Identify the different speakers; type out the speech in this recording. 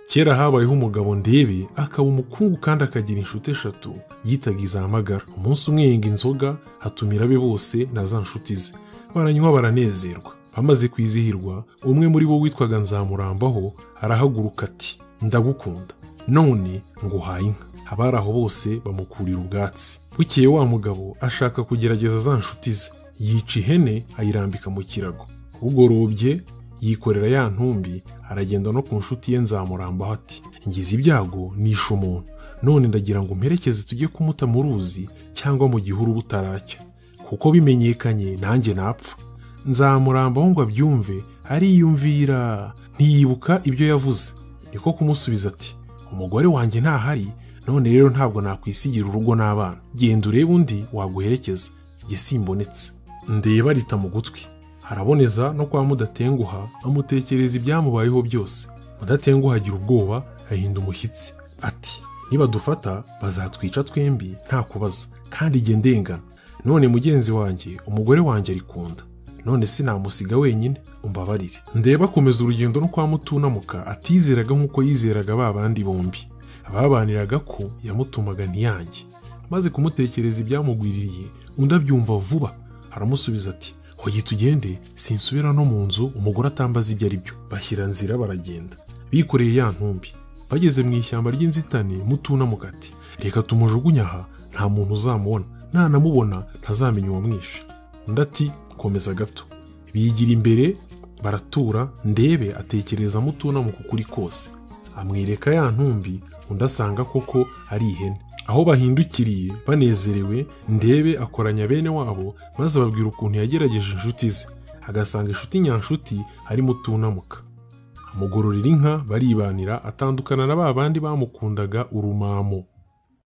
Speaker 1: kera habayeho umugabo ndebe akaba umukungu kandi akagira inshuti eshatu yitaga izamagara umunsi umwe yenga inzoga hatumira abe bose na za nshuti ze baranywa baranezerwa bamaze kwizihirwa umwe muri bo witwaga nzamurambaho arahaguruka ati ndagukunda none nguhaye inka abari aho bose bamukurira ubwatsi bukeye wa mugabo ashaka kugerageza za nshuti ze yica ihene ayirambika mu kirago bugorobye yikorera ya ntumbi aragenda no ku nshuti ye nzamurambaho ati ngize ibyago nishe umuntu none ndagira ngo mperekeze tujye kumuta mu ruzi cyangwa mu gihuru butaracya kuko bimenyekanye nanjye napfa nzamurambaho ngo abyumve ariyumvira ntiyibuka ibyo yavuze niko kumusubiza ati umugore wanjye ntahari none rero ntabwo nakwisigira urugo n'abana genda urebe undi waguherekeza njye simbonetse ndeba rita mu gutwi araboneza no kwa mudatenguha amutekereza ibyamubayeho byose mudatenguha agira ubwoba ahinda umushyitsi ati nibadufata bazatwica twembi nta kubaza kandi jye ndengana none mugenzi wanjye umugore wanjye arikunda none se namusiga wenyine umbabarire ndeba akomeza urugendo no kwa mutunamuka atizeraga nk'uko yizeraga ba bandi bombi babaniraga ko yamutumaga ntiyange maze kumutekereza ibyamugwiririye undi abyumva vuba aramusubiza ati hoye tugende sinsubira no mu nzu umugore atambaza ibyo ari byo bashyira nzira baragenda bikoreye ya ntumbi bageze mu ishyamba ry'inzitane mutunamuka ati reka tumujugunya aha nta muntu uzamubona nanamubona ntazamenya uwamwishe undi ati komeza gato bigira imbere baratura ndebe atekereza mutunamuka ukuri kose amwereka ya ntumbi undi asanga koko ari ihene aho bahindukiriye banezerewe ndebe akoranya bene wabo maze ababwira ukuntu yagerageje inshuti ze agasanga inshuti nyanshuti harimo utunamuka amugororera inka baribanira atandukana na ba bandi bamukundaga urumamo